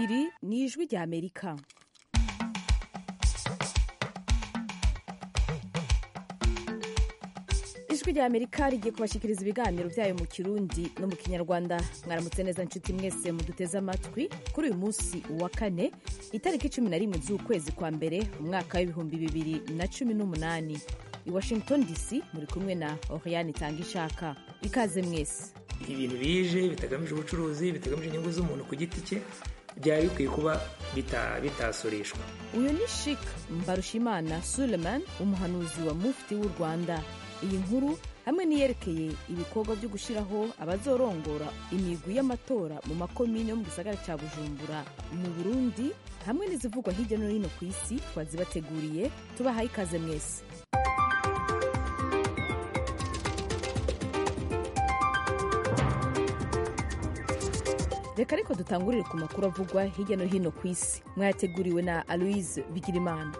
iri ni ijwi rya amerika ijwi rya amerika rigiye kubashyikiriza ibiganiro byayo mu kirundi no mu kinyarwanda mwaramutse neza nshuti mwese muduteze amatwi kuri uyu munsi wa kane itariki cumi na rimwe z'ukwezi kwa mbere umwaka w'ibihumbi bibiri na cumi n'umunani i washington dc muri kumwe na oriane itanga ishaka ikaze mwese ibintu bije bitagamije ubucuruzi bitagamije inyungu z'umuntu ku giti cye byari bikwiye kuba bitasoreshwa uyu ni shik mbarushimana suleman umuhanuzi wa mufti w'u rwanda iyi nkuru hamwe n'iyerekeye ibikorwa byo gushyiraho abazorongora imigwi y'amatora mu makomine yo mu gisagara cya bujumbura mu burundi hamwe n'izivugwa hirya no hino ku isi twazibateguriye tubahaye ikaze mwese reka ariko dutangurire ku makuru avugwa hirya no hino ku isi mwayateguriwe na aloise bigirimana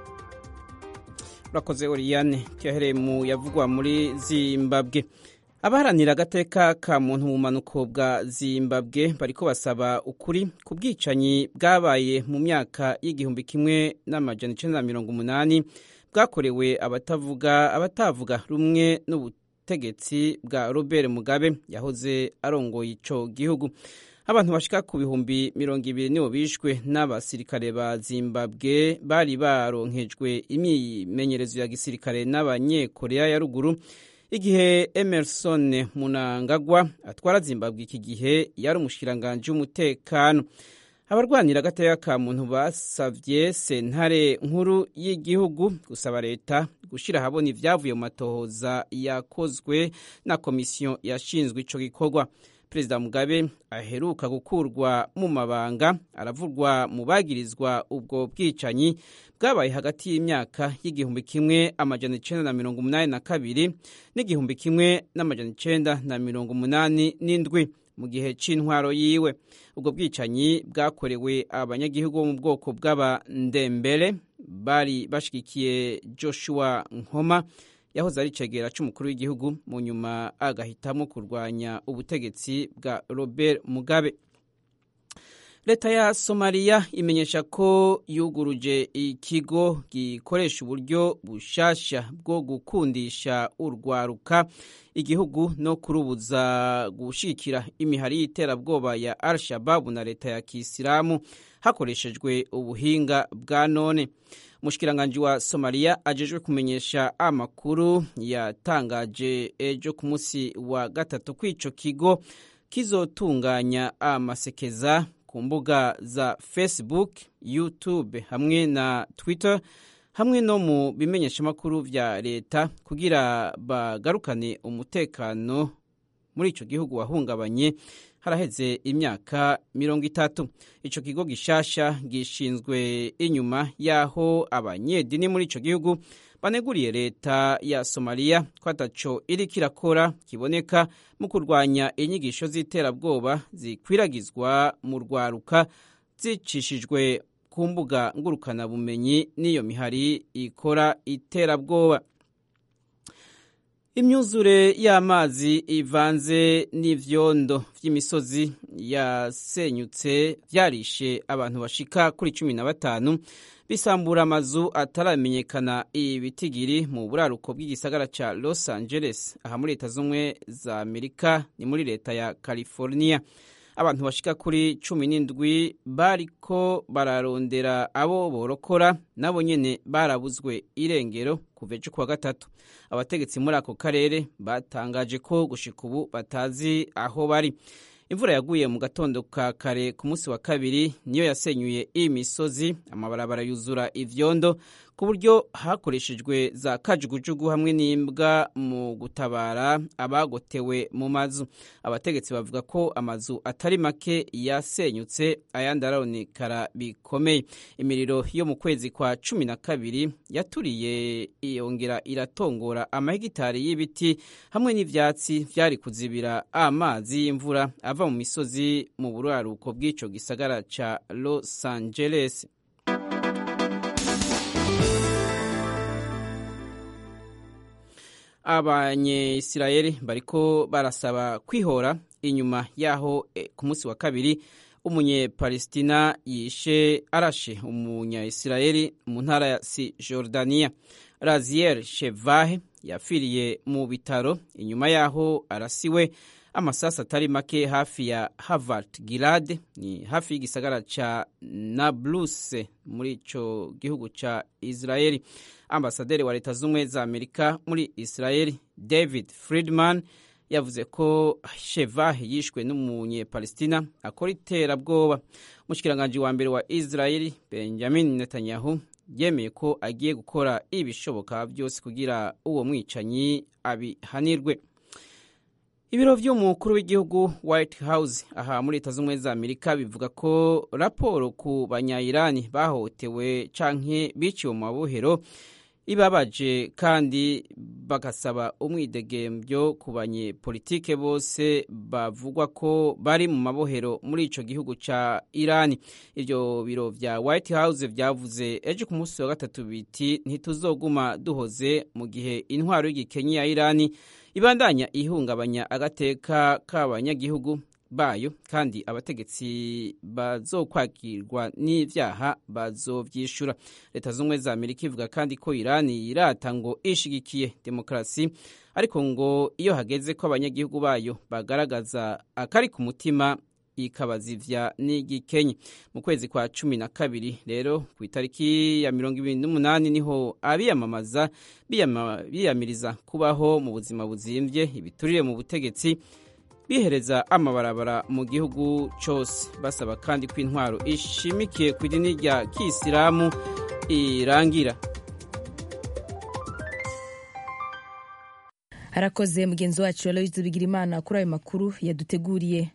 urakoze oriyane tuyahereye mu yavugwa muri zimbabwe abaharanira agateka ka muntu mu bumanuko bwa zimbabwe bariko basaba ukuri ku bwicanyi bwabaye mu myaka y'igihumbi kimwe n'amajana icenda na mirongo umunani bwakorewe abatavuga abatavuga rumwe n'ubutegetsi bwa robert mugabe yahoze arongoye ico gihugu abantu bashika ku bihumbi mirongo ibiri nibo bishwe n'abasirikare ba zimbabwe bari baronkejwe imyimenyerezo ya gisirikare n'abanyekoreya ya ruguru igihe emerson munangagwa atwara zimbabwe iki gihe yari umushikiranganji w'umutekano abarwanira agateka ka muntu basavye sentare nkuru y'igihugu gusaba leta gushira ahabona ivyavuye mu matohoza yakozwe na komisiyo yashinzwe ico gikorwa perezida mugabe aheruka gukurwa mu mabanga aravurwa mu bagirizwa ubwo bwicanyi bwabaye hagati y'imyaka y'igihumbi kimwe amajana icenda na mirongo umunani na kabiri n'igihumbi kimwe n'amajana icenda na mirongo umunani n'indwi mu gihe c'intwaro yiwe ubwo bwicanyi bwakorewe abanyagihugu bo mu bwoko bw'abandembere bari bashigikiye joshua nkoma yahoze ari icegera c'umukuru w'igihugu mu nyuma agahitamo kurwanya ubutegetsi bwa robert mugabe leta ya somaliya imenyesha ko yuguruje ikigo gikoresha uburyo bushasha bwo gukundisha urwaruka igihugu no kurubuza gushikira imihari y'iterabwoba ya al shababu na leta ya kisilamu hakoreshejwe ubuhinga bwa none umushikiranganji wa somaliya ajejwe kumenyesha amakuru yatangaje ejo ku munsi wa gatatu ko ico kigo kizotunganya amasekeza ku mbuga za facebook youtube hamwe na twitter hamwe no mu bimenyeshamakuru vya leta kugira bagarukane umutekano muri ico gihugu wahungabanye haraheze imyaka mirongo itatu ico kigo gishasha gishinzwe inyuma y'aho abanyedini muri ico gihugu baneguriye leta ya somaliya ko ataco iriko irakora kiboneka mu kurwanya inyigisho z'iterabwoba zikwiragizwa mu rwaruka zicishijwe ku mbuga ngurukanabumenyi n'iyo mihari ikora iterabwoba imyuzure y'amazi ivanze n'ivyondo vy'imisozi yasenyutse vyarishe abantu bashika kuri cumi na batanu bisambura amazu ataramenyekana ibitigiri mu buraruko bw'igisagara ca los angeles aha muri leta z'ubumwe za amerika ni muri leta ya california abantu bashika kuri cumi n'indwi bariko bararondera abo borokora nabo nyene barabuzwe irengero kuva ejo kuwa gatatu abategetsi muri ako karere batangaje ko gushika ubu batazi aho bari imvura yaguye mu gatondo ka kare ku munsi wa kabiri niyo yasenyuye iyi misozi amabarabara yuzura ivyondo ku buryo hakoreshejwe za kajugujugu hamwe n'imbwa mu gutabara abagotewe mu mazu abategetsi bavuga ko amazu atari make yasenyutse ayandi araronekara bikomeye imiriro yo mu kwezi kwa cumi na kabiri yaturiye yongera iratongora amahegitari y'ibiti hamwe n'ivyatsi vyari kuzibira amazi y'imvura ava mu misozi mu buraruko bw'ico gisagara ca los angeles abanyesirayeli bariko barasaba kwihora inyuma yaho e, ku munsi wa kabiri umunyepalestina yishe arashe umunya-isirayeli mu ntara ya si jordania raziel shevahe yapfiriye mu bitaro inyuma y'aho arasiwe amasasu atari make hafi ya harvard gilad ni hafi y'igisagara ca nabluse muri ico gihugu ca israeli ambasaderi wa leta z'ubumwe za amerika muri israeli david friedman yavuze ko shevahe yishwe n'umunyepalestina akora iterabwoba umushikiranganji wa mbere wa israeli benjamin netanyahu yemeye ko agiye gukora ibishoboka byose kugira uwo mwicanyi abihanirwe ibiro by'umukuru w'igihugu white house aha muri leta z'ubumwe za amerika bivuga ko raporo ku banyayirani bahohotewe canke biciwe mu mabohero ibabaje kandi bagasaba umwidegembyo ku banyepolitike bose bavugwa ko bari mu mabohero muri ico gihugu ca irani ivyo biro vya white house vyavuze ejo ku munsi wa gatatu biti ntituzoguma duhoze mu gihe intwaro y'igikenyi ya irani ibandanya ihungabanya agateka k'abanyagihugu bayo kandi abategetsi bazokwakirwa n'ivyaha bazovyishura leta z'ubumwe za amerika ivuga kandi ko irani yirata ngo ishigikiye demokarasi ariko ngo iyo hageze ko abanyagihugu bayo bagaragaza akari ku mutima ikabazivya n'igikenyi mu kwezi kwa cumi na kabiri rero ku itariki ya mirongo ibiri n'umunani niho abiyamamaza biyamiriza kubaho mu buzima buzimvye ibiturire mu butegetsi bihereza amabarabara mu gihugu cyose basaba kandi ko intwaro ishimikiye ku idini rya kisilamu irangira harakoze mugenzi wacu aloyizi bigirimana kuri ayo makuru yaduteguriye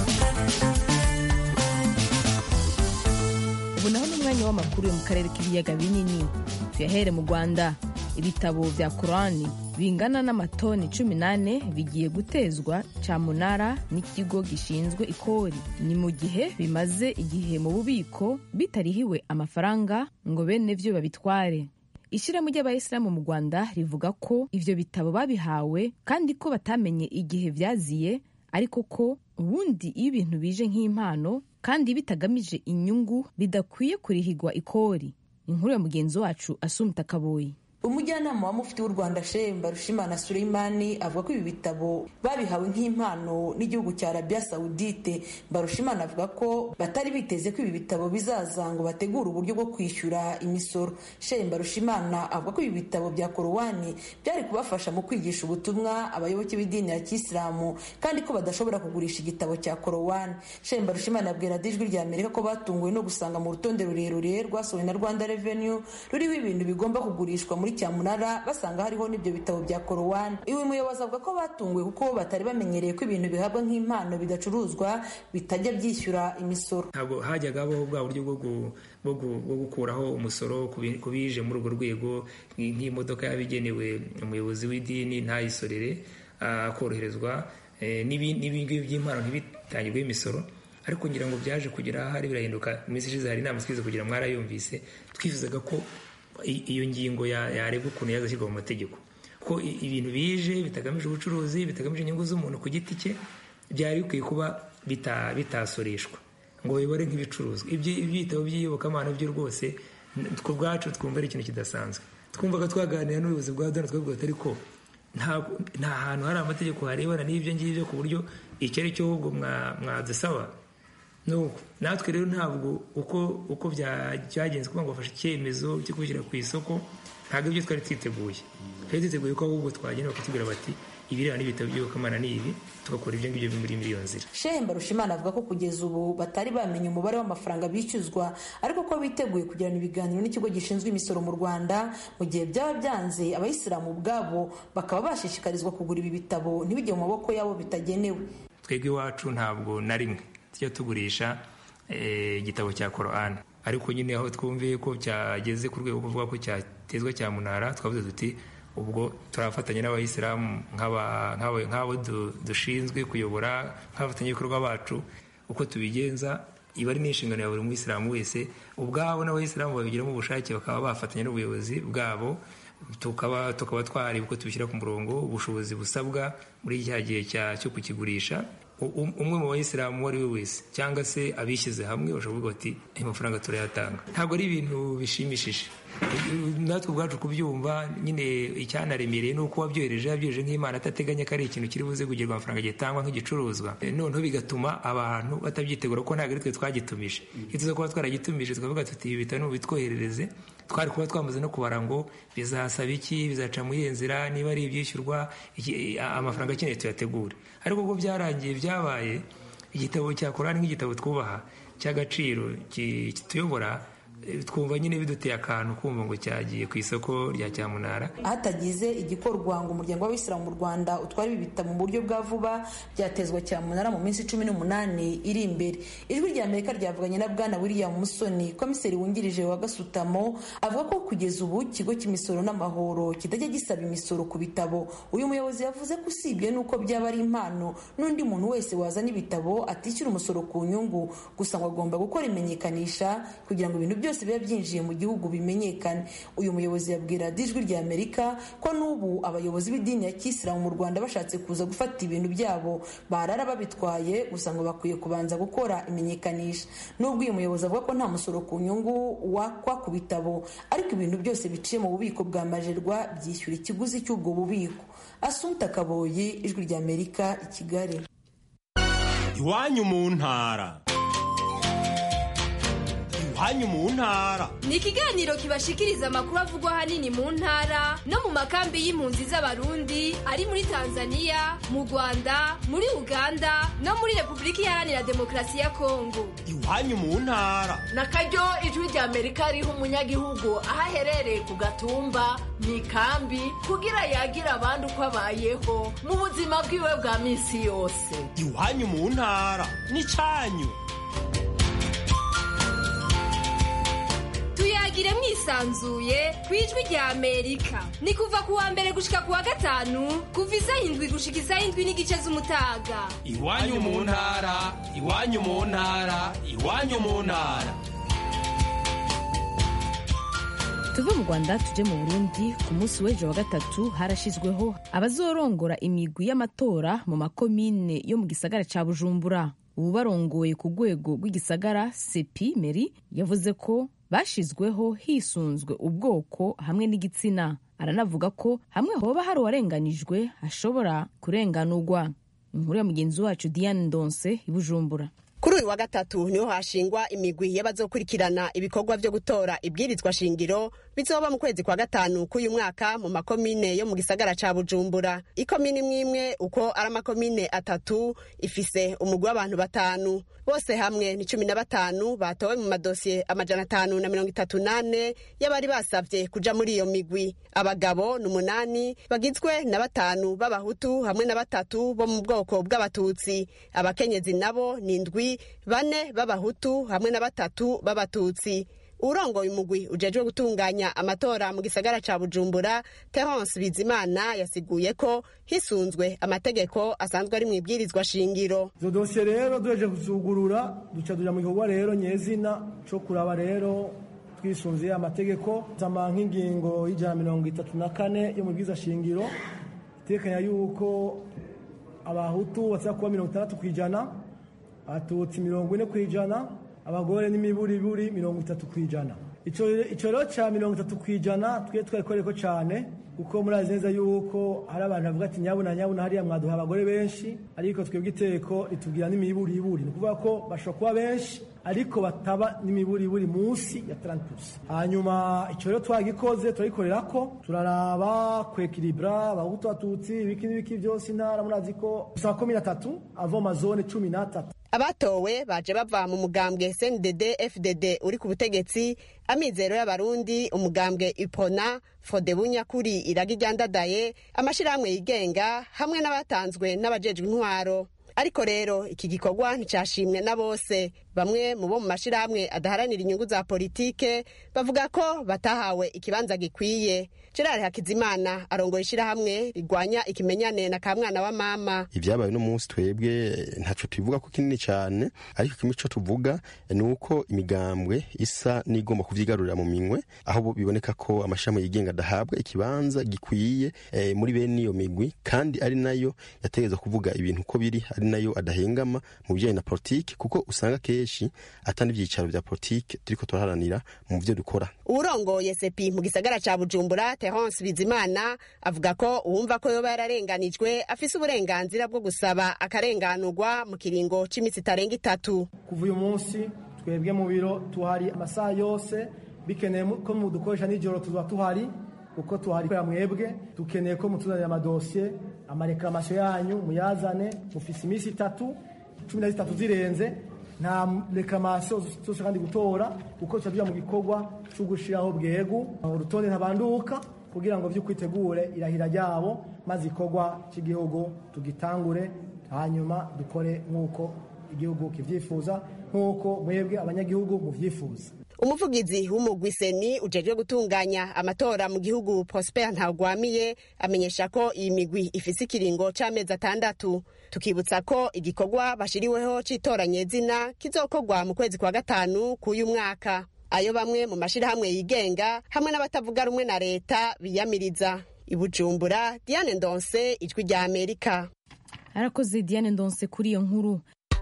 ubu naho n'umwanya w'amakuru yo mu karere k'ibiyaga binini tuyahere mu rwanda ibitabo vya korani bingana n'amatoni cumi n'ane bigiye gutezwa cyamunara n'ikigo gishinzwe ikori ni mu gihe bimaze igihe mu bubiko bitarihiwe amafaranga ngo bene vyo babitware ishyirahamwe ry'abayisilamu mu rwanda rivuga ko ivyo bitabo babihawe kandi ko batamenye igihe vyaziye ariko ko ubundi iyo ibintu bije nk'impano kandi bitagamije inyungu bidakwiye kurihigwa ikori inkuru ya mugenzi wacu asumta kaboyi umujyanama wa mufti w'u rwanda shehe mbarushimana suleimani avuga ko ibi bitabo babihawe nk'impano n'igihugu cya arabia sawudite mbarushimana avuga ko batari biteze ko ibi bitabo bizaza ngo bategure uburyo bwo kwishyura imisoro shehe mbarushimana avuga ko ibi bitabo bya korowani byari kubafasha mu kwigisha ubutumwa abayoboke b'idini ya kisilamu kandi ko badashobora kugurisha igitabo cya korowani shehe mbarushimana abwira ijwi rya amerika ko batunguwe no gusanga mu rutonde rurerure rwasohowe na rwanda revenue ruriho ibintu bigomba kugurishwa muri cyamunara basanga hariho n'ibyo bitabo bya korowani iwe muyobozi avuga ko batunguwe kuko batari bamenyereye ko ibintu bihabwa nk'impano bidacuruzwa bitajya byishyura imisoro ntabwo hajyaga habaho bwa buryo bwo gukuraho umusoro ku bije muri urwo rwego nk'imodoka yabigenewe umuyobozi w'idini ntayisorere akoroherezwa n'ibingibi by'impano ntibitangirweho imisoro ariko ngira ngo byaje kugera ahari birahinduka iminsi ishize hari inama twize kugira mwarayumvise twifuzaga ko iyo ngingo yarebwa ukuntu yazashyirwa mu mategeko ko ibintu bije bitagamije ubucuruzi bitagamije inyungu z'umuntu ku giti cye byari bikwiye kuba bitasoreshwa ngo bibore nk'ibicuruzwa ibyitabo by'iyobokamana byo rwose ku bwacu twumva ari ikintu kidasanzwe twumvaga twaganira n'ubuyobozi bwa dona twavuga ati ariko nta hantu hari amategeko harebana n'ibyo ngibyo ku buryo icyo ari cyo ahubwo mwadusaba natwe rero ntabwo uko uko byagenze kuba ngo bafashe icyemezo cyo kubishyira ku isoko ntabwo ibyo twari twiteguye twari twiteguye ko ahubwo twagenda bakatubwira bati ibireba n'ibitabo by'iyobokamana ni ibi tugakora ibyo ngibyo muri iyo nzira shehe mbarushimana avuga ko kugeza ubu batari bamenye umubare w'amafaranga bishyuzwa ariko ko biteguye kugirana ibiganiro n'ikigo gishinzwe imisoro mu rwanda mu gihe byaba byanze abayisilamu ubwabo bakaba bashishikarizwa kugura ibi bitabo ntibijye mu maboko yabo bitagenewe twebwe iwacu ntabwo na rimwe tujya tugurisha igitabo cya korani ariko nyine aho twumviye ko cyageze ku rwego kuvuga ko cyatezwa cyamunara twavuze duti ubwo turafatanya n'abayisilamu nk'abo dushinzwe kuyobora nk'abafatanyabikorwa bacu uko tubigenza iba ari n'inshingano ya buri muyisilamu wese ubwabo n'abayisilamu babigiramo ubushake bakaba bafatanya n'ubuyobozi bwabo tukaba tukaba twareba uko tubishyira ku murongo ubushobozi busabwa muri cya gihe cyo kukigurisha umwe mu bayisilamu uwo ari we wese cyangwa se abishyize hamwe bashobora kuvuga bati ayo mafaranga turayatanga ntabwo ari ibintu bishimishije natwe ubwacu kubyumva nyine icyanaremereye ni uko wabyohereje yabyohereje nk'imana atateganya ko ari ikintu kiri buze kugirwa amafaranga gitangwa nk'igicuruzwa noneho bigatuma abantu batabyitegura kuko ntabwo ari twe twagitumije iyo tuza kuba twaragitumije tukavuga tuti ibi bitaro bitwoherereze twari kuba twamaze no kubara ngo bizasaba iki bizaca muri iyo nzira niba ari ibyishyurwa amafaranga akeneye tuyategure ariko ubwo byarangiye byabaye igitabo cya korani nk'igitabo twubaha cy'agaciro kituyobora twumva nyine biduteye akantu kumva ngo cyagiye ku isoko rya cyamunara hatagize igikorwa ngo umuryango w'abisilamu mu rwanda utware ibi bitabo mu buryo bwa vuba byatezwa cyamunara mu minsi cumi n'umunani iri imbere ijwi rya amerika ryavuganye na bwana william musoni komiseri wungirije wa gasutamo avuga ko kugeza ubu ikigo cy'imisoro n'amahoro kitajya gisaba imisoro ku bitabo uyu muyobozi yavuze ko usibye n'uko byaba ari impano n'undi muntu wese wazana ibitabo atishyura umusoro ku nyungu gusa ngo agomba gukora imenyekanisha kugira ngo ibintu byose byose biba byinjiye mu gihugu bimenyekane uyu muyobozi yabwira ijwi rya amerika ko n'ubu abayobozi b'idini ya kisilamu mu rwanda bashatse kuza gufata ibintu byabo barara babitwaye gusa ngo bakwiye kubanza gukora imenyekanisha n'ubwo uyu muyobozi avuga ko nta musoro ku nyungu wakwa ku bitabo ariko ibintu byose biciye mu bubiko bwa majerwa byishyura ikiguzi cy'ubwo bubiko asunta kaboyi ijwi rya amerika i kigali iwanyu mu ntara iwanyu mu ntara ni ikiganiro kibashikiriza amakuru avugwa ahanini mu ntara no mu makambi y'impunzi z'abarundi ari muri tanzania mu rwanda muri uganda no muri repubulika iharanira demokarasi ya kongo iwanyu mu ntara na karyo ijwi rya amerika riha umunyagihugu aho aherereye ku gatumba mu ikambi kugira yagire abandi uko abayeho mu buzima bwiwe bwa minsi yose iwanyu mu ntara ni cyanyu tuyagire mwisanzuye ku ijwi rya amerika ni kuva ku wa mbere gushika ku wa gatanu kuva isaha indwi gushika isaha indwi n'igice z'umutaga iwanyu mu ntara iwanyu mu ntara iwanyu mu ntara tuve mu rwanda tujye mu burundi ku munsi w'ejo wa gatatu harashyizweho abazorongora imigwi y'amatora mu makomine yo mu gisagara cya bujumbura ubu barongoye ku rwego rw'igisagara sepi meri yavuze ko bashyizweho hisunzwe ubwoko hamwe n'igitsina aranavuga ko hamwe hoba hari uwarenganijwe hashobora kurenganurwa inkuru ya mugenzi wacu diane ndonse i bujumbura kuri uyu wa gatatu niho hashingwa imigwi y'abazokurikirana ibikorwa byo gutora ibwirizwa shingiro bizoba mu kwezi kwa gatanu k'uyu mwaka mu makomine yo mu gisagara ca bujumbura ikomine imwe imwe uko ari amakomine atatu ifise umugwi w'abantu batanu bose hamwe ni cumi na batanu batowe mu madosiye amajana atanu na mirongo itatu n'ane y'abari basavye kuja muri iyo migwi abagabo ni umunani bagizwe na batanu b'abahutu hamwe na batatu bo mu bwoko bw'abatutsi abakenyezi nabo ni indwi bane b'abahutu hamwe na batatu b'abatutsi urongoye umugwi ujejwe gutunganya amatora mu gisagara ca bujumbura terence bizimana yasiguye ko hisunzwe amategeko asanzwe ari mu ibwirizwa shingiro izo dosiye rero duheje kuzugurura duca tuja mu gikorwa rero nyezina co kuraba rero twisunze amategeko zama nk'ingingo y'ijana mirongo itatu na kane yo mu bwiza shingiro itekanya yuko abahutu basaba kuba mirongo itandatu ku ijana abatutsi mirongo ine ku ijana abagore n'imiburiburi mirongo itatu ku ijana icyo rero cya mirongo itatu ku ijana twe twayikoreko cyane kuko murazi neza yuko hari abantu bavuga ati nyabuna nyabuna hariya mwaduha abagore benshi ariko twebwe iteko ritubwira n'imiburiburi ni ukuvuga ko bashobora kuba benshi ariko bataba n'imiburiburi munsi ya tarantusi hanyuma icyo rero twagikoze turagikorera ko turaraba kwekiribura abahutu abatutsi ibiki n'ibiki byose intara murazi ko dusaba komine atatu avoma zone cumi n'atatu abatowe baje bava mu mugambwe cndd fdd uri ku butegetsi amizero y'abarundi umugambwe ipona fode bunyakuri iragi ryandadaye amashyirahamwe yigenga hamwe n'abatanzwe n'abajejwe intwaro ariko rero iki gikorwa nticyashimwe na bose bamwe mu bo mu mashyirahamwe adaharanira inyungu za politike bavuga ko batahawe ikibanza gikwiye gerard hakizimana arongoye ishyirahamwe rigwanya ikimenyane na kamwana wa mama ibyabaye uno munsi twebwe ntacyo tubivuga ko kinini cyane ariko kimwe cyo tuvuga ni uko imigambwe isa n'igomba kuvyigarurira mu minwe aho biboneka ko amashami yigenga adahabwa ikibanza gikwiye eh, muri bene iyo migwi kandi ari nayo yategereza kuvuga ibintu uko biri ari ari nayo adahengama mu bijyanye na politiki kuko usanga kenshi atari ibyicaro bya politiki turiko turaharanira mu byo dukora uwurongoye sepi mu gisagara ca bujumbura terence bizimana avuga ko uwumva ko yoba yararenganijwe afise uburenganzira bwo gusaba akarenganurwa mu kiringo c'iminsi itarenga itatu kuva uyu munsi twebwe mu biro tuhari amasaha yose bikeneye ko mudukoresha nijoro tuba tuhari kuko tuhari kubera mwebwe dukeneye ko mutuzanira amadosiye amarekamasiyo yanyu muyazane mufise iminsi itatu cumi na zitatu zirenze nta rekamasiyo zose kandi gutora kuko tuba mu gikorwa cyo gushyiraho bwegu urutonde ntabanduka kugira ngo by'ukwitegure irahira ryabo maze igikorwa cy'igihugu tugitangure hanyuma dukore nk'uko igihugu kibyifuza nk'uko mwebwe abanyagihugu mubyifuza umuvugizi w'umugwi seni ujejwe gutunganya amatora mu gihugu prosper ntagwamiye amenyesha ko iyi migwi ifise ikiringo c'amezi atandatu tukibutsa ko igikorwa bashiriweho c'itoranyezina kizokorwa mu kwezi kwa gatanu k'uyu mwaka ayo bamwe mu mashirahamwe yigenga hamwe n'abatavuga rumwe na leta biyamiriza ibujumbura diane ndonse ijwi rya amerika arakoze diane ndonse kuri iyo nkuru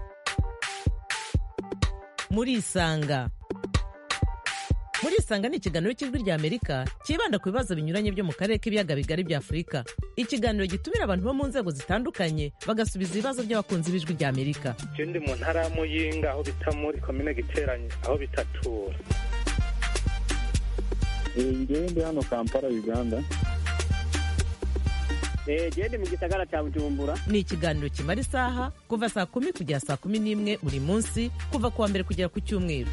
murisanga murisanga ni ikiganiro cy'ijwi rya amerika cyibanda ku bibazo binyuranye byo mu karere k'ibiyaga bigari bya afurika ikiganiro gitumira abantu bo mu nzego zitandukanye bagasubiza ibibazo by'abakunzi b'ijwi rya amerika ndi mu ntara ya muyinga aho bita muri komine giteranye aho bitatura ngewe ndi hano kampala uganda gende mu gisagara cya bujumbura ni ikiganiro kimara isaha kuva saa kumi kugera saa kumi n'imwe buri munsi kuva ku wa mbere kugera ku cyumweru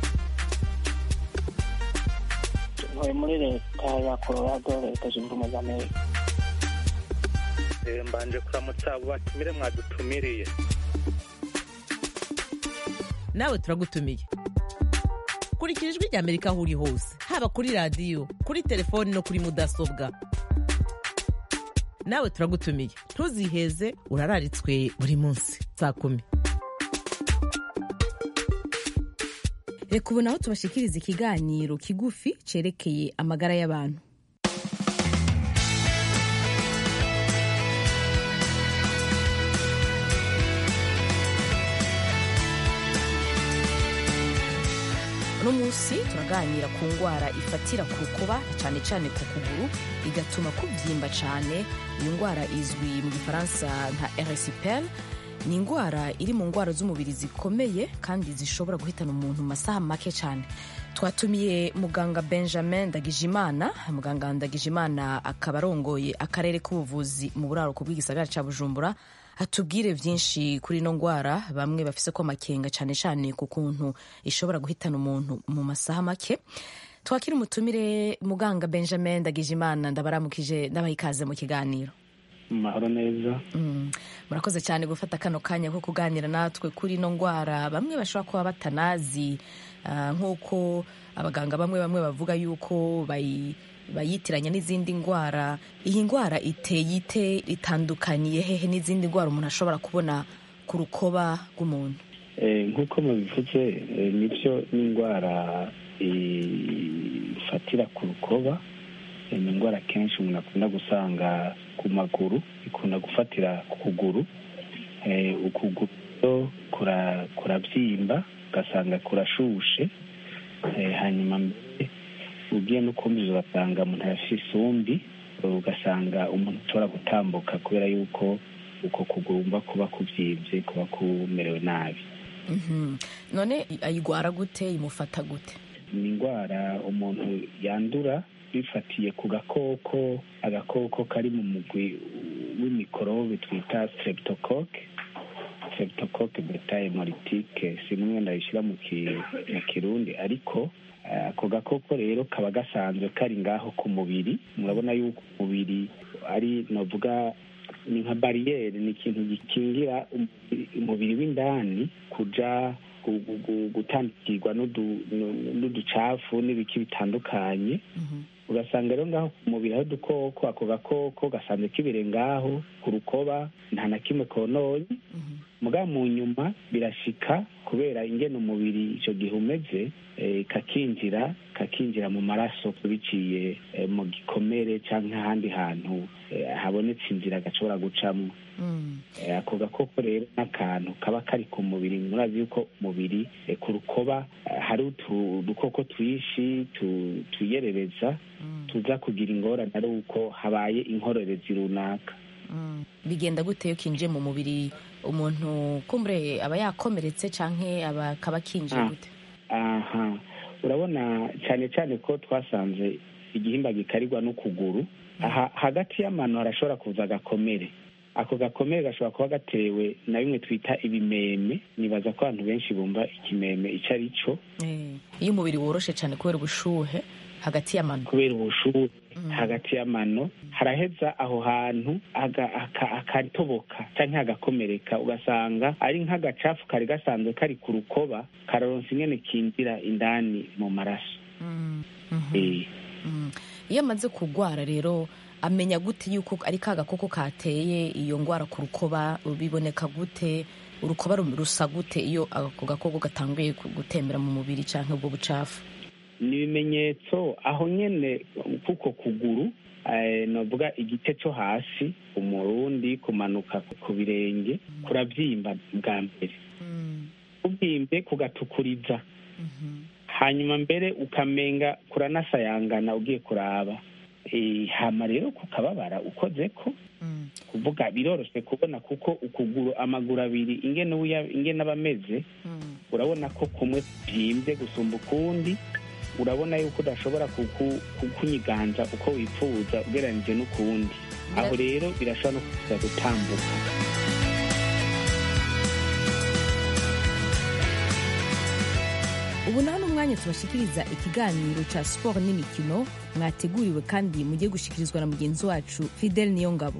ntuye muri leta ya colorado leta zunze ubumwe za amerika mbanje kuramutsa abo batumire mwadutumiriye nawe turagutumiye kurikira ijwi rya amerika aho uri hose haba kuri radiyo kuri telefoni no kuri mudasobwa nawe turagutumiye ntuziheze urararitswe buri munsi saa kumi reka ubu naho tubashikiriza ikiganiro kigufi cerekeye amagara y'abantu uno munsi turaganira ku ndwara ifatira ku rukuba cyane cyane ku kuguru igatuma kubyimba cyane iyi ndwara izwi mu gifaransa nka eresipel ni indwara iri mu ndwara z'umubiri zikomeye kandi zishobora guhitana umuntu mu masaha make cyane twatumiye muganga benjamin ndagijimana muganga ndagijimana akaba arongoye akarere k'ubuvuzi mu buraruko bw'igisagara cya bujumbura atubwire byinshi kuri ino ndwara bamwe bafise ko amakenga cyane cyane ku kuntu ishobora guhitana umuntu mu masaha make twakira umutumire muganga benjamin ndagijimana ndabaramukije ndabaha ikaze mu kiganiro mahoro neza murakoze cyane gufata kano kanya ko kuganira natwe kuri ino ndwara bamwe bashobora kuba batanazi nk'uko abaganga bamwe bamwe bavuga yuko bayitiranya n'izindi ndwara iyi ndwara iteye ite itandukaniye hehe n'izindi ndwara umuntu ashobora kubona ku rukoba rw'umuntu nk'uko mubivuze nibyo n'indwara ifatira ku rukoba ni indwara kenshi umuntu akunda gusanga ku maguru ikunda gufatira ku kuguru ukuguru kurabyimba ugasanga kurashushe hanyuma mbere ugiye no kumviza ugasanga umuntu arafite isumbi ugasanga umuntu ashobora gutambuka kubera yuko uko kugomba kuba kubyibye kuba kumerewe nabi none ayigwara gute imufata gute ni indwara umuntu yandura bifatiye ku gakoko agakoko kari mu mugwi w'imikorobe twita streptocoque streptocoque beta hemolytique simwe ndayishyira mu kirundi ariko ako gakoko rero kaba gasanzwe kari ngaho ku mubiri murabona yuko umubiri ari navuga ni nka bariyeri ni ikintu gikingira umubiri w'indani kuja gutandukirwa n'uducafu n'ibiki bitandukanye ugasanga rero ngaho ku mubiri aho udukoko ako gakoko gasanzwe kibire ngaho ku rukoba nta na kimwe kononye muga mu nyuma birashika kubera ingene umubiri icyo gihe umeze kakinjira kakinjira mu maraso biciye eh, mu gikomere cyangwa ahandi hantu eh, habonetse inzira gashobora gucamo Eh, ako gakoko rero n'akantu kaba kari ku mubiri murazi yuko umubiri eh, ku rukoba eh, hari utu- udukoko twinshi tu- twiyerereza tuza kugira ingorane ari uko habaye inkorerezi runaka bigenda gute iyo kinjiye mu mubiri umuntu kumbure aba yakomeretse canke aba akaba kinjiye Ah. gute aha urabona cyane cyane ko twasanze igihimba gikarirwa n'ukuguru aha hagati y'amano harashobora kuza agakomere ako gakomere gashobora kuba gatewe na bimwe twita ibimeme nibaza ko abantu benshi bumva ikimeme icyo ari cyo Eh, iyo umubiri woroshe cyane kubera ubushuhe hagati y'amano kubera ubushuhe hagati y'amano haraheza aho hantu aga- aka- akatoboka cyangwa hagakomereka ugasanga ari nk'agacafu kari gasanzwe kari ku rukoba kararonsa ingene kinjira indani mu maraso Eh. Mm. iyo amaze kurwara rero amenya gute yuko ari ka gakoko kateye iyo ndwara ku rukoba biboneka gute urukoba ru- rusa gute iyo ako gakoko gatanguye gu- gutembera mu mubiri cyangwa ubwo bucafu ni ibimenyetso aho nyene kuko kuguru eh, novuga igice cyo hasi umurundi kumanuka ku birenge kurabyimba bwa mbere kubyimbe kugatukuriza hanyuma mbere ukamenga kuranasayangana ugiye kuraba Eh, hama rero kukababara ukoze ko kuvuga biroroshye kubona kuko ukuguru amaguru abiri ingene uya- ingene aba ameze urabona ko kumwe byimbye gusumba ukundi urabona yuko udashobora kuku- kukunyiganza uko wifuza ugereranije n'ukundi aho rero birashobora no kuza gutambuka ubu naho ni umwanya tubashikiriza ikiganiro cya siporo n'imikino mwateguriwe kandi mugiye gushikirizwa na mugenzi wacu fidel niyongabo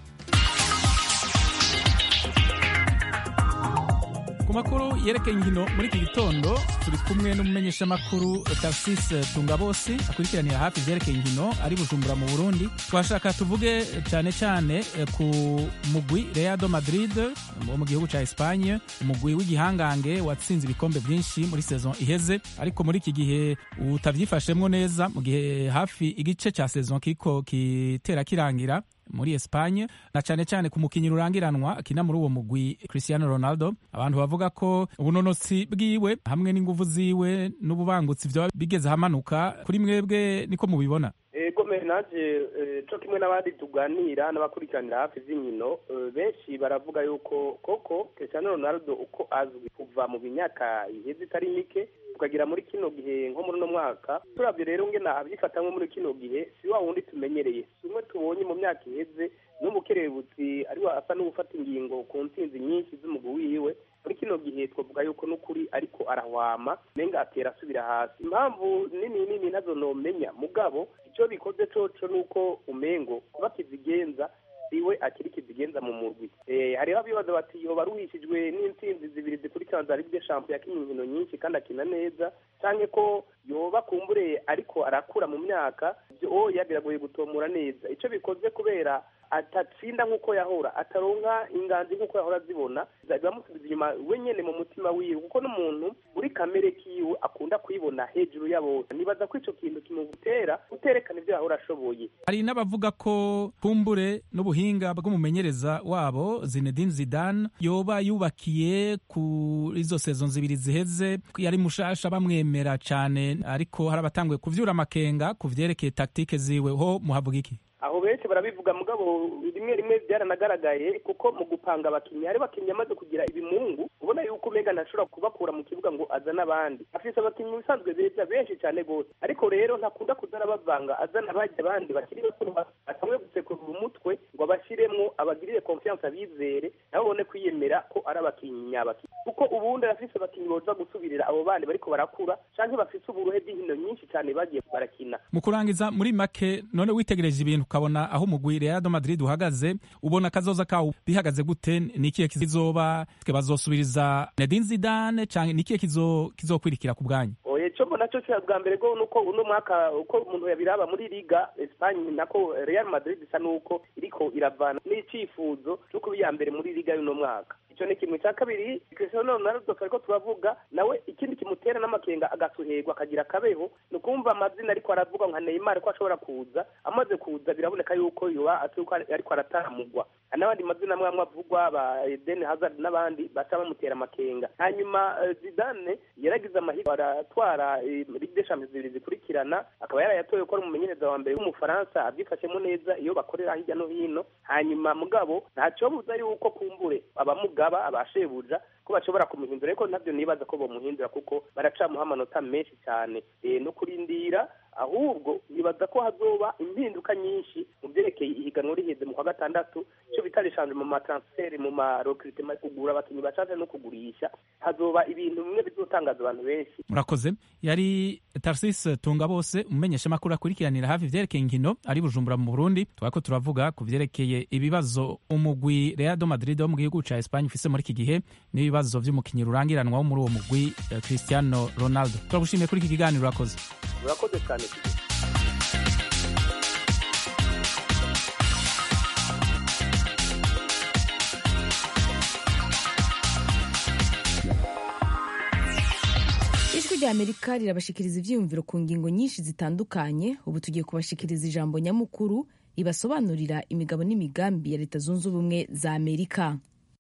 ku makuru yerekeye inkino muri iki gitondo turi kumwe n'umumenyeshamakuru tarsise tungabosi akurikiranira hafi ibyerekeye inkino ari bujumbura mu burundi twashaka tuvuge cyane cyane eh, ku mugwi reado madrid wo mu gihugu cya espanye umugwi w'igihangange watsinze ibikombe byinshi muri sezon iheze ariko muri iki gihe utabyifashemwo neza mu gihe hafi igice cya sezon kiko kitera kirangira muri Espagne na cyane cyane ku mukinnyi rurangiranwa akina muri uwo mugwi Cristiano Ronaldo abantu bavuga ko ubunonotsi bwiwe hamwe n'inguvu ziwe n'ububangutsi vyoba bigeze hamanuka kuri mwebwe niko mubibona ego naje co kimwe n'abandi tuganira n'abakurikiranira hafi z'inkino eh, benshi baravuga yuko koko Cristiano Ronaldo uko azwi kuva mu myaka iheze itari mike tukagira muri kino gihe nko muri uno mwaka turavye rero ngena abyifatamwe muri kino gihe si wa wundi tumenyereye si umwe tubonye mu myaka iheze n'umukerebutsi ariwe asa n'uwufata ingingo ku ntsinzi nyinshi z'umugwi wiwe muri kino gihe twavuga yuko n'ukuri ariko arahwama nenga atera asubira hasi impamvu nini nini nazo nomenya mugabo icyo bikoze coco nuko umengo kuba kizigenza iwe akiri kizigenza mu murwi eh hariho abibaza bati yoba aruhishijwe n'intsinzi zibiri zikurikirana za Ligue des Champions yakinnye inkino nyinshi kandi akina neza canke ko yoba kumbure ariko arakura mu myaka ibyo oya biragoye gutomora neza ico bikoze kubera atatsinda nk'uko yahora ataronka inganzi nk'uko yahora azibona bibamusubiza inyuma we nyene mu mutima wiwe kuko n'umuntu muri kamere kiwe akunda kwibona hejuru ya bose nibaza ko ico kintu kimutera guterekana ivyo yahora ashoboye hari n'abavuga ko kumbure n'ubuhinga bw'umumenyereza wabo Zinedine Zidane yoba yubakiye kuri izo sezo zibiri ziheze yari mushasha bamwemera cane ariko hari abatanguye kuvyura amakenga ku vyerekeye taktike ziwe ho muhavuga iki aho benshi barabivuga mugabo rimwe rimwe byaranagaragaye kuko mu gupanga abakinnyi hari abakinnyi amaze kugira ibimungu ubona yuko umenga ntashobora kubakura mu kibuga ngo azane abandi afise abakinnyi bisanzwe beza benshi cyane rwose ariko rero ntakunda kuzana bavanga azana abajya abandi bakiri bato atamwe gusekurura umutwe ngo abashiremwo abagirire confiance abizere nabo babone kwiyemera ko ari abakinnyi nyabakinnyi kuko ubundi arafise abakinnyi boza gusubirira abo bandi bariko barakura canke bafise uburuhe bw'inkino nyinshi cyane bagiye barakina mu kurangiza muri make none witegereje ibintu ukabona aho umugwi Real Madrid uhagaze ubona akazoza kawo bihagaze gute ni ikihe kizoba bazosubiriza Zinedine Zidane canke ni ikihe kizo kizokwirikira ku bwanyu oye cyo mbona cyo cya bwa mbere go nuko uno mwaka uko umuntu yabiraba muri Liga Espagne nako Real Madrid isa nuko iriko iravana n'icifuzo cyo kuba iya mbere muri Liga y'uno mwaka icyo ni kimwe cya kabiri cristiano ronaldo ariko turavuga nawe ikindi kimutera n'amakenga agasuherwa akagira akabeho ni ukumva amazina ariko aravuga nka neymar ko ashobora kuza amaze kuza biraboneka yuko yoba atuko ariko arataramugwa n'abandi mazina amwe amwe avugwa ba eden hazard n'abandi baca bamutera amakenga hanyuma zidane yaragize amahirwe aratwara ligue des champions zibiri zikurikirana akaba yarayatoye ko ari umumenyereza wa mbere w'umufaransa abyifashemo neza iyo bakorera hirya no hino hanyuma mugabo ntacyo buza yuko kumbure abamugaba abashebuja ko bashobora kumuhindura ariko ntabyo nibaza ko bamuhindura kuko baracamuha amanota menshi cyane no kurindira ahubwo nibaza ko hazoba impinduka nyinshi mu byerekeye ihiganwa riheze mu kwa gatandatu icyo bita rishanje mu matransferi mu marokiritima kugura abakinnyi bashaje no kugurisha hazoba ibintu bimwe bizotangaza abantu benshi murakoze yari tarsis tunga bose umumenyesha makuru akurikiranira hafi ivyerekeye inkino ari bujumbura mu burundi twako turavuga ku vyerekeye ibibazo umugwi real do madrid wo mu gihugu ca espagne ufise muri iki gihe n'ibibazo vy'umukinyi rurangiranwa wo muri uwo mugwi uh, cristiano ronaldo turagushimiye kuri iki kiganiro urakoze urakoze cyane ijwi rya amerika rirabashikiriza ivyiyumviro ku ngingo nyinshi zitandukanye ubu tugiye kubashikiriza ijambo nyamukuru ribasobanurira imigabo n'imigambi ya leta zunze ubumwe za amerika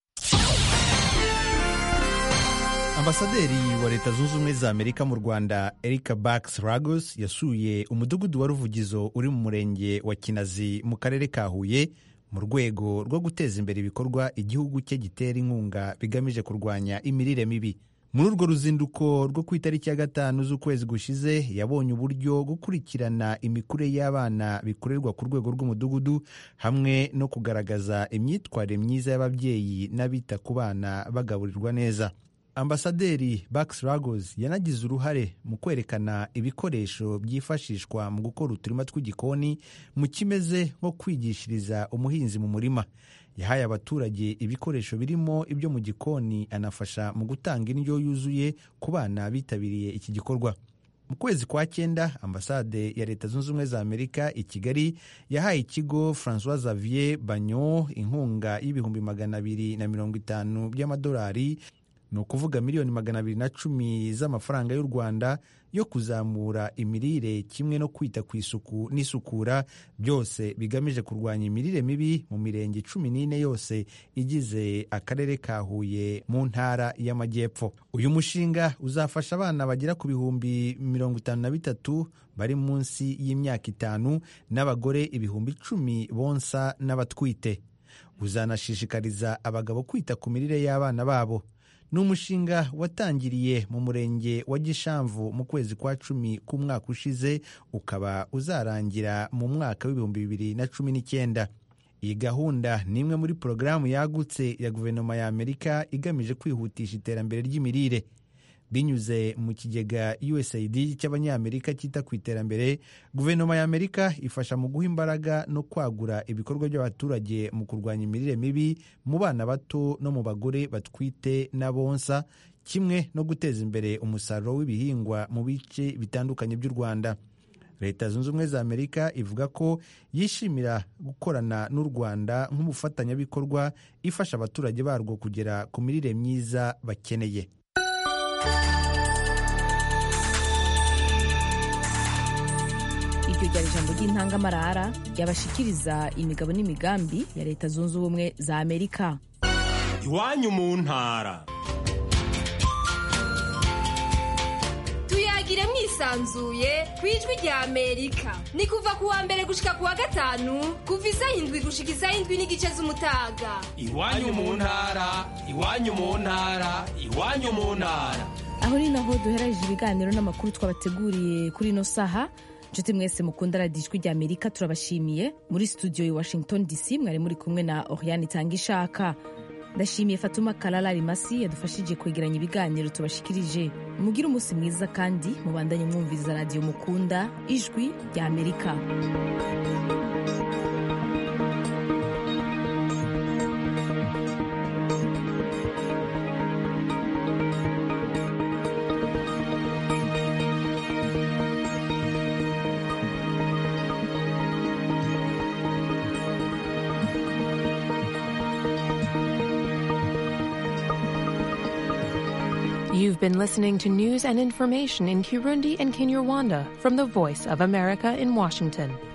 ambasaderi wa leta zunze ubumwe za amerika mu rwanda erika bax ragos yasuye umudugudu wa ruvugizo uri mu murenge wa kinazi mu karere ka huye mu rwego rwo guteza imbere ibikorwa igihugu cye gitera inkunga bigamije kurwanya imirire mibi muri urwo ruzinduko rwo ku itariki ya gatanu z'ukwezi gushize yabonye uburyo gukurikirana imikurire y'abana bikorerwa ku rwego rw'umudugudu hamwe no kugaragaza imyitwarire myiza y'ababyeyi n'abita ku bana bagaburirwa neza ambasaderi Bax Lagos yanagize uruhare mu kwerekana ibikoresho byifashishwa mu gukora uturima tw'igikoni mu kimeze nko kwigishiriza umuhinzi mu murima yahaye abaturage ibikoresho birimo ibyo mu gikoni anafasha mu gutanga indyo yuzuye ku bana bitabiriye iki gikorwa mu kwezi kwa cyenda ambasade ya leta zunze ubumwe za amerika i kigali yahaye ikigo francois xavier banyo inkunga y'ibihumbi magana abiri na mirongo itanu by'amadolari ni ukuvuga miliyoni magana abiri na cumi z'amafaranga y'u rwanda yo kuzamura imirire kimwe no kwita ku isuku n'isukura byose bigamije kurwanya imirire mibi mu mirenge cumi n'ine yose igize akarere ka huye mu ntara y'amajyepfo uyu mushinga uzafasha abana bagera ku bihumbi mirongo itanu na bitatu bari munsi y'imyaka itanu n'abagore ibihumbi icumi bonsa n'abatwite uzanashishikariza abagabo kwita ku mirire y'abana babo ni umushinga watangiriye mu murenge wa gishamvu mu kwezi kwa cumi k'umwaka ushize ukaba uzarangira mu mwaka w'ibihumbi bibiri na cumi n'icyenda iyi gahunda ni imwe muri porogaramu yagutse ya guverinoma ya amerika igamije kwihutisha iterambere ry'imirire binyuze mu kigega usaid cy'abanyamerika cyita ku iterambere guverinoma ya amerika ifasha mu guha imbaraga no kwagura ibikorwa by'abaturage mu kurwanya imirire mibi mu bana bato no mu bagore batwite n'abonsa kimwe no guteza imbere umusaruro w'ibihingwa mu bice bitandukanye by'u rwanda leta zunze ubumwe za amerika ivuga ko yishimira gukorana n'u rwanda nk'umufatanyabikorwa ifasha abaturage barwo kugera ku mirire myiza bakeneye iryo ryari ijambo ry'intangamarara ryabashikiriza imigabo n'imigambi ya leta zunze ubumwe za amerika iwanyu mu ntara tuyagire mwisanzuye ku ijwi rya amerika ni kuva ku wa mbere gushika ku wa gatanu kuva isaha indwi gushika isaha indwi n'igice z'umutaga iwanyu mu ntara iwanyu mu ntara iwanyu mu ntara aho ni naho duherereje ibiganiro n'amakuru twabateguriye kuri ino saha nshuti mwese mukunda radiyo ijwi rya amerika turabashimiye muri studio i washington dc mwari muri kumwe na oriane itanga ishaka ndashimiye fatuma karara rimasi yadufashije kwegeranya ibiganiro tubashikirije mugire umunsi mwiza kandi mubandanye mwumviriza radiyo mukunda ijwi rya amerika You've been listening to news and information in Kirundi and Kinyarwanda from the Voice of America in Washington.